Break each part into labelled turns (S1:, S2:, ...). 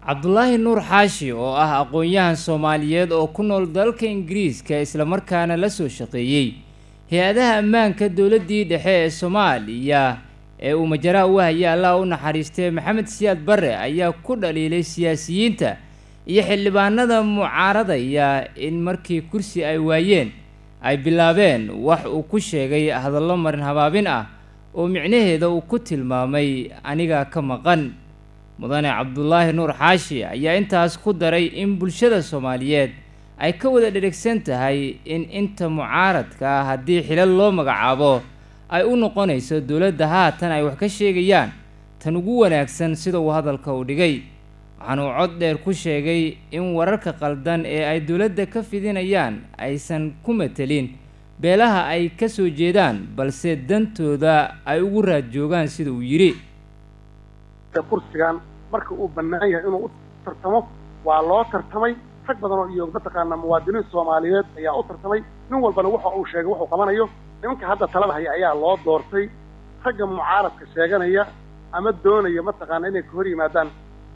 S1: cabdulaahi nuur xaashi oo ah aqoon-yahan soomaaliyeed oo ku nool dalka ingiriiska islamarkaana la soo shaqeeyey hay-adaha ammaanka dowladdii dhexe ee soomaaliya ee uu majaraha u hayay allah u naxariistay maxamed siyaad barre ayaa ku dhaliilay siyaasiyiinta iyo xildhibaanada mucaaradaya in markii kursi ay waayeen ay bilaabeen wax uu ku sheegay hadallo marin habaabin ah oo micnaheeda uu ku tilmaamay aniga ka maqan mudane cabdulaahi nuur xaashi ayaa intaas ku daray in bulshada soomaaliyeed ay ka wada dherigsan tahay in inta mucaaradka ah haddii xilal loo magacaabo ay u noqonayso dowladda haatan ay wax ka sheegayaan tan ugu wanaagsan sida uu hadalka u dhigay waxaanuu cod dheer ku sheegay in wararka qaldan ee ay dowladda ka fidinayaan aysan ku matelin beelaha ay ka soo jeedaan balse dantooda ay ugu raad joogaan sida uu yidhi
S2: kursigan marka uu bannaan yahay inuu u tartamo waa loo tartamay rag badan oo iyo mataqaanaa muwaadiniin soomaaliyeed ayaa u tartamay nin walbana waxa uu sheegay wuxuu qabanayo nimanka hadda talada haya ayaa loo doortay ragga mucaaradka sheeganaya ama doonaya mataqaana inay ka hor yimaadaan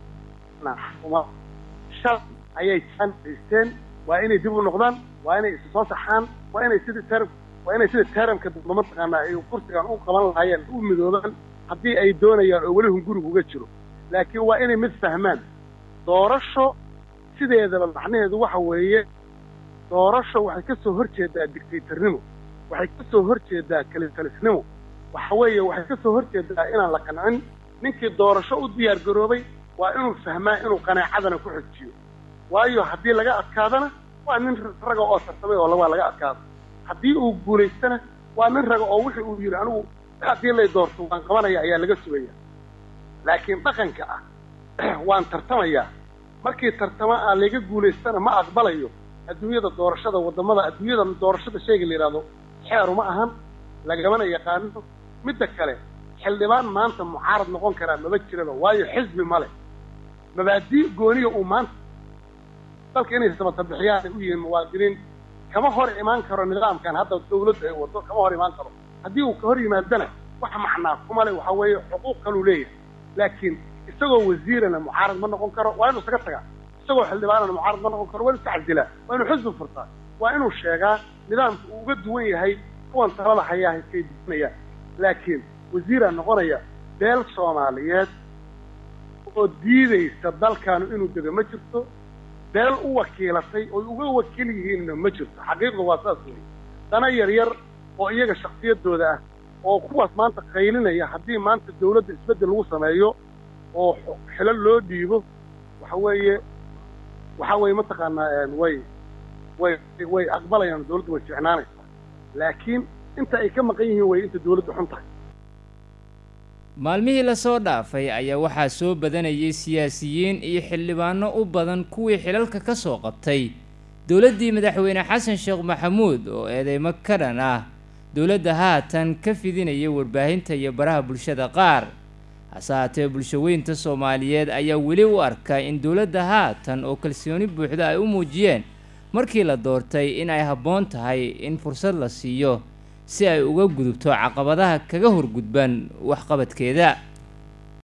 S2: shal ayay haysteen waa inay dib u noqdaan waa inay isu soo saxaan waa inay sidii ter waa inay sida teramka dambe mataqaanaa ay kursigan u qaban lahaayeen u midoobaan haddii ay doonayaan oo weli hunguriga uga jiro laakiin waa inay mid fahmaan doorasho sideedaba macnaheedu waxa weeye doorasho waxay ka soo hor jeedaa dictatornimo waxay ka soo hor jeedaa kalitalisnimo waxa weeye waxay ka soo hor jeedaa inaan la qancin ninkii doorasho u diyaar garoobay waa inuu fahmaa inuu qanaacadana ku xojiyo waayo haddii laga adkaadana waa nin raga oo tartamay oo waa laga adkaado haddii uu guulaystana waa nin raga oo wixii uu yidhi anigu haddii lay doorto waan qabanaya ayaa laga sugaya laakiin dhaqanka ah waan tartamayaa markii tartama aan laga guulaystana ma aqbalayo adduunyada doorashada waddamada adduunyada doorashada shayga la yidhahdo xeeru ma ahan lagamana yaqaano midda kale xildhibaan maanta mucaarad noqon karaa maba jiraba waayo xisbi ma leh mabaadii gooniya uu maanta dalka inay sabatabixiyaan ay u yihiin muwaadiniin kama hor imaan karo nidaamkan hadda dawladda ay wado kama hor imaan karo haddii uu ka hor yimaadana wax macnaa kuma le waxa weeye xuquuq kaluu leeyahay laakiin isagoo wasiirana mucaarad ma noqon karo waa inuu isaga tagaa isagoo xildhibaanana mucaarad ma noqon karo waa inuu iska cadilaa waa inuu xisbi furtaa waa inuu sheegaa nidaamka uu uga duwan yahay kuwan talada hayaa iskay duwanayaan laakiin wasiiraa noqonaya beel soomaaliyeed oo diidaysa dalkaanu inuu dego ma jirto beel u wakiilatay oy uga wakiil yihiinna ma jirto xaqiiqdu waa saas weeye dana yar yar oo iyaga shaksiyadooda ah oo kuwaas maanta qaylinaya haddii maanta dawladda isbeddel lagu sameeyo oo xilo loo dhiibo waxa weeye waxa weeye mataqaanaa way way way aqbalayaan dawladdu way ficnaanaysaa laakiin inta ay ka maqan yihiin way inta dawladdu xun tahay
S1: maalmihii lasoo dhaafay ayaa waxaa soo badanayay siyaasiyiin iyo xildhibaano u badan kuwii xilalka ka soo qabtay dowladdii madaxweyne xasan sheekh maxamuud oo eedeymo ka dhan ah dowladda haatan ka fidinayay warbaahinta iyo baraha bulshada qaar hase haatee bulshaweynta soomaaliyeed ayaa weli u arka in dowladda haatan oo kalsooni buuxda ay u muujiyeen markii la doortay in ay habboon tahay in fursad la siiyo si ay uga gudubto caqabadaha kaga horgudban waxqabadkeeda